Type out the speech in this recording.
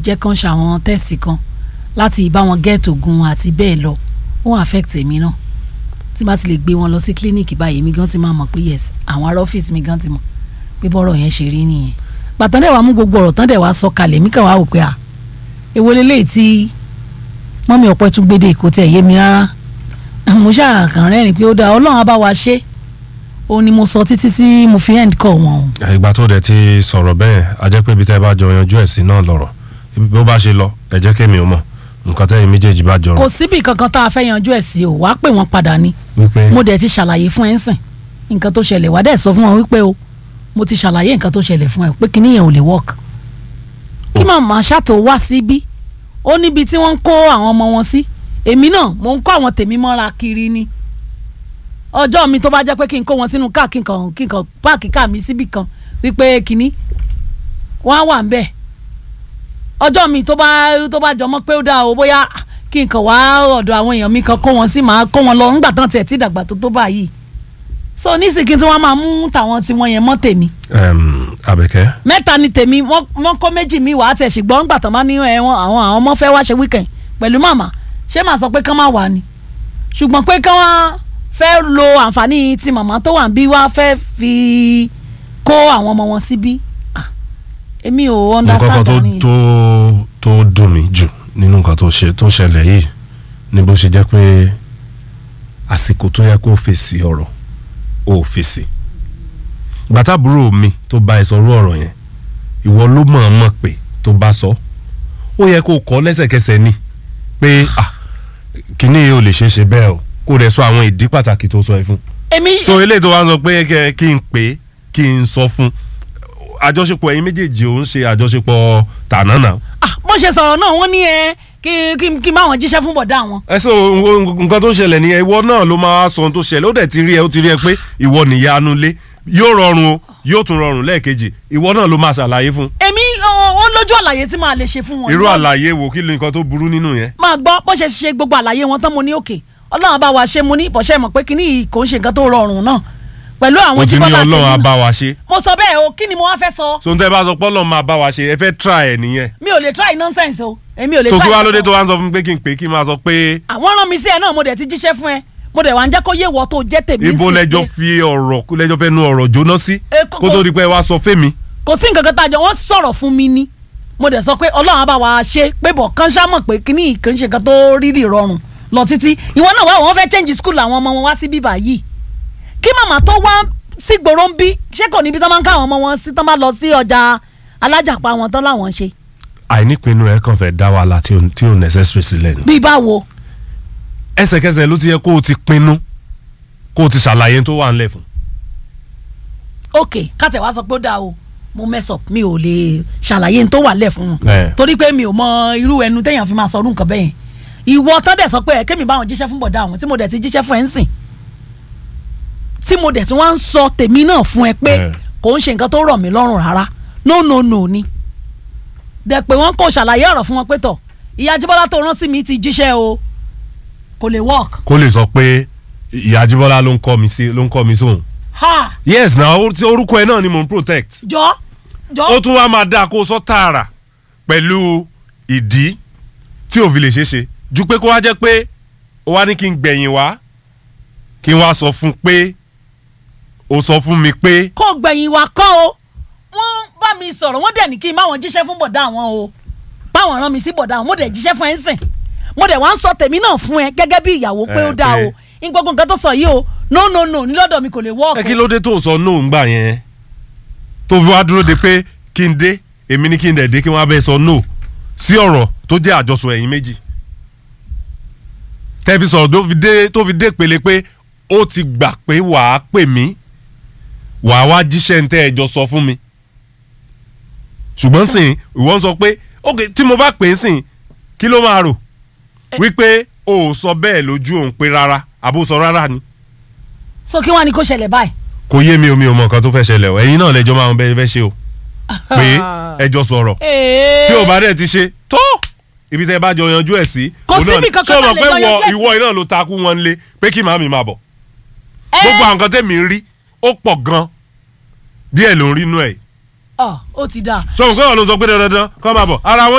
jẹ́ kán ṣe àwọn tẹ́sì kan láti bá wọn get oògùn àti bẹ́ẹ̀ lọ ó ń affect èmi náà tí bá ti lè gbé wọn lọ sí clinic báyìí èmi gan ti máa mọ̀ pé yes àwọn ará ọ́fíìsì mi gan ti mọ̀ pé bọ́rọ̀ yẹn ṣe rí nìyẹn bàtàn dẹ̀ wá mú gbogbo ọ̀rọ̀ tán dẹ̀ wá sọ kalẹ̀ mí kàn wá wò pé à èwo leléyìí tí mọ́mí ọ̀pẹ tún gbédè kò tẹ̀ yé mi rárá mo ṣàkàn rẹ́rìn pé ó dáa ọlọ́run á bá wa ṣe ó ní mo sọ títí tí mo fi end call wọn o. ìgbà tó dẹ̀ ti sọ̀rọ̀ bẹ́ẹ̀ a jẹ́ pé ibi tẹ́ ẹ bá jọ yanjú ẹ̀ sí náà lọ̀rọ̀ bó bá ṣe lọ ẹ jẹ́ kémi ò mọ̀ nǹkan tẹ́yìn méjèèjì bá jọrọ̀ kò síbi kankan tá a fẹ́ yanjú ẹ̀ sí o wàá pè wọ́n padà ni wípé mo dẹ̀ ti ṣàlàyé fún ẹ̀ ń sìn nǹkan tó ṣẹlẹ̀ wàá dẹ̀ sọ fún wọn wípé o mo ti ṣàlàyé nǹkan tó ṣẹlẹ̀ fún ẹ pé kíní yẹn ò lè work kí màmá ṣàtò wá síbí ó níbi tí wọ́n ń kó àwọn ọmọ wọn sí èmi náà mò ń kó àwọn tèmi mọ́ra kiri ni ọjọ́ mi tó bá jẹ́ pé kí n kó wọn sínú káà kí n kàn kí n kàn páàkì káà mi síbì kan wípé kíní wọ́n á wà ń bẹ̀ ọjọ́ mi tó bá tó bá jọmọ́ pé ó dáa o bóyá kí n kàn wá ọ̀dọ̀ àwọn èèyàn mi kan kó wọn sí màá kó wọn lọ ńgbà tán tiẹ̀ tí ìdàgbà tó tó báyìí so nísìkí tí wọ́n máa mú tàwọn tí wọ́n yẹn mọ́ tèmi Em, Àbẹ̀kẹ́ mẹ́ta ni tèmi wọ́n wọ́n kó méjì mi wàá tẹ̀ ṣùgbọ́n ńgbà tán bá ní ẹ wọn àwọn àwọn ọmọ fẹ́ wá ṣe weekend pẹ̀lú màmá ṣé màá sọ pé kán má wà ni ṣùgbọ́n pé kán wá fẹ́ lo àǹfààní tí màmá tó wà ń bí wá fẹ́ fi kó àwọn ọmọ wọn síbí Ah, èmi ò nǹkan kan understand tó àárín yẹn. tó tó dùn mí jù nínú nǹkan tó ṣe tó ṣẹlẹ̀ yìí ni bó ṣe jẹ́ pé àsìkò tó yẹ kó fèsì ọ̀rọ̀ ò fèsì gbàtàbúrò mi tó bá ẹ sọrú ọ̀rọ̀ yẹn ìwọ ló mọ̀ ọ́n mọ̀ pé tó bá sọ ó yẹ kó kọ́ lẹ́sẹ̀kẹsẹ̀ ni pé ah kínní yìí ò lè ṣeé ṣe bẹ́ẹ̀ o kó rẹ̀ sọ àwọn ìdí pàtàkì tó sọ ẹ fún èmi so eléyìí tó wá ń sọ pé kẹ- kí n pè é kí n sọ fún àjọṣepọ̀ ẹ̀yin méjèèjì ò ń ṣe àjọṣepọ̀ tànánà. ah bó ṣe sọ̀rọ̀ náà wọ́n ní ẹ kí kí kí n bá wọn jíṣẹ́ fún bọ̀dá wọn. ẹ sọ nǹkan tó ṣẹlẹ̀ nìyẹn ìwọ náà ló máa sọ ohun tó ṣẹlẹ̀ ó dẹ̀ ti rí ẹ ó ti rí ẹ pé ìwọ nìyanu lé yóò rọrùn o yóò tún rọrùn lẹ́ẹ̀kejì ìwọ náà ló máa ṣàlàyé fún. èmi ó ó lójú àlàyé tí màá lè ṣe fún wọn. irú àlàyé wo kí ló nǹkan tó burú nínú yẹn. máa gbọ́ bó ṣe ṣe gbogbo àlàyé wọn tán mo ní òkè ọlọ́run bá wa ṣe mo ní bọ̀ṣẹ́ mọ̀ pé kíní yìí kò ń ṣe nǹkan tó rọrùn náà pẹ̀lú o àwọn ti tí ní bọ́lá ọlọ́run á tèmi bá náà. wa ṣe. mo sọ bẹ́ẹ̀ o kí ni mo wá fẹ́ sọ so n tẹ́ bá sọ pé ọlọ́run máa bá wa ṣe ẹ fẹ́ try ẹ̀ nìyẹn. mi ò lè try nonsense o èmi ò lè so try. kí wàá lóde nonsense. tó wá ń sọ fún mi pé kí n pè é kí n máa sọ pé àwọn rán mi sí ẹ náà mo dẹ̀ ti jíṣẹ́ fún ẹ mo dẹ̀ wá ń jẹ́ kó yé wọ tó jẹ́ tèmi ibo sí lẹjọ pé fi ọ̀rọ̀ lẹjọ fẹ́ nu ọ̀rọ̀ jóná sí Eh, kò- kó tó di pé wá sọ fẹ́mi. kò sí nǹkan kan tá a jọ wọ́n sọ̀rọ̀ fún mi ní mo dẹ̀ sọ pé ọlọ́run á bá wa ṣe pé bọ̀ kán ṣá mọ̀ pé kíní yìí kì í ṣe nǹkan tó rírì rọrùn lọ títí ìwọ náà wá wọ́n fẹ́ change school àwọn ọmọ wọn wá sí bíbá yìí kí màmá tó wá sí gbòòrò ń bí ṣé kò níbi tán máa ń ká àwọn ọmọ wọn sí tán bá lọ sí ọjà alájàpá wọn tán láwọn ń ṣe àìnípinnu ẹ kàn fẹ́ dá wàhálà tí ò tí ò necessary sílẹ̀ ni. bí báwo ẹsẹ̀kẹsẹ̀ ló ti yẹ kó o ti pinnu kó o ti ṣàlàyé tó wà ńlẹ̀ fún. ok kátẹ̀ wá sọ pé ó dáa o mo mess up mi ò lè ṣàlàyé n tó wà lẹ̀ fún un Eh. torí pé mi ò mọ irú ẹnu téèyàn fi máa sọ ọdún nǹkan bẹ́ẹ̀ yẹn ìwọ tán dẹ̀ sọ pé ẹ kémi báwọn jíṣẹ́ fún bọ̀dá àwọn tí mo dẹ̀ ti jíṣẹ́ fún ẹ ń sìn tí mo dẹ̀ tí wọ́n ń sọ tèmi náà fún ẹ pé Eh. kò ń ṣe nǹkan tó rọ̀ mí lọ́rùn rárá no no no ni dẹ̀ pé wọ́n kò ṣàlàyé ọ̀rọ̀ fún wọn pé tọ̀ ìyá Jíbọ́lá tó rán sí mi ti jíṣẹ́ o kò lè work kó lè sọ pé ìyá Jíbọ́lá ló ń kọ́ mi sí ló ń kọ́ mi sóhun. ha yes na or- tí orúkọ ẹ náà ni mò ń protect. jọ jọ ó tún wá máa dáa kó o sọ tààrà pẹ̀lú ìdí tí ò fi lè ṣeé ṣe ju pé kó wá jẹ́ pé ó wá ní kí n gbẹ̀yìn wá kí n wá sọ fún pé ó sọ fún mi pé kó gbẹ̀yìn wa kọ́ o wọ́n bá mi sọ̀rọ̀ wọ́n dẹ̀ ní kí n bá wọn jíṣẹ́ fún bọ̀dá àwọn o báwọn rán mi sí bọ̀dá àwọn mo dẹ̀ jíṣẹ́ fún ẹ ń sìn mo dẹ̀ wá ń sọ tèmi náà fún ẹ gẹ́gẹ́ bí ìyàwó pé ó Eh, dáa pé- o ní gbogbo nǹkan tó sọ yìí o no no no ní lọ́dọ̀ mi kò lè ẹ wọ́ọ̀kù kí ló dé tó sọ no ńgbà yẹn tó fi wá dúró de pé kí n dé èmi ní kí n dẹ̀ dé kí wọ́n á bẹ́ẹ̀ sọ no sí ọ̀rọ̀ tó jẹ́ àjọsọ ẹ̀yin méjì tẹ́ fi sọ̀rọ̀ tó fi dé tó fi dé pele pé ó ti gbà pé wàá pè mí wàá wá jíṣẹ́ ń tẹ́ ẹ jọ sọ fún mi ṣùgbọ́n sìn ìwọ ń sọ pé ok tí mo bá pè é sìn kí ló máa rò wípé o ò sọ bẹ́ẹ̀ lójú òun pé rárá àbó sọ rárá ni so kí wọ́n á ní kó ṣẹlẹ̀ báyìí kò yé mi omi ò mọ nǹkan tó fẹ́ ṣẹlẹ̀ o ẹ̀yin náà lẹ́jọ́ máa ń bẹ́ẹ̀ fẹ́ ṣe o pé ẹjọ́ sọ̀rọ̀ tí o bá dẹ̀ ti ṣe tó ibi tẹ́ ẹ bá jọ yanjú ẹ̀ sí. Kò òun náà síbi ni. kankan ṣé o tá mọ̀ lè pé jọ wọ yanjú ẹ̀ sí. ìwọ iná ló takú wọn lé pé kí màmí máa bọ̀ ẹ gbogbo àwọn nǹkan tẹ̀mí ń rí ó pọ̀ gan díẹ̀ ló ń rí inú ẹ̀ ọ ó ti dáa ṣé o mọ̀ pé wọn ló sọ pé dandan kọ́ máa bọ̀ ara wọn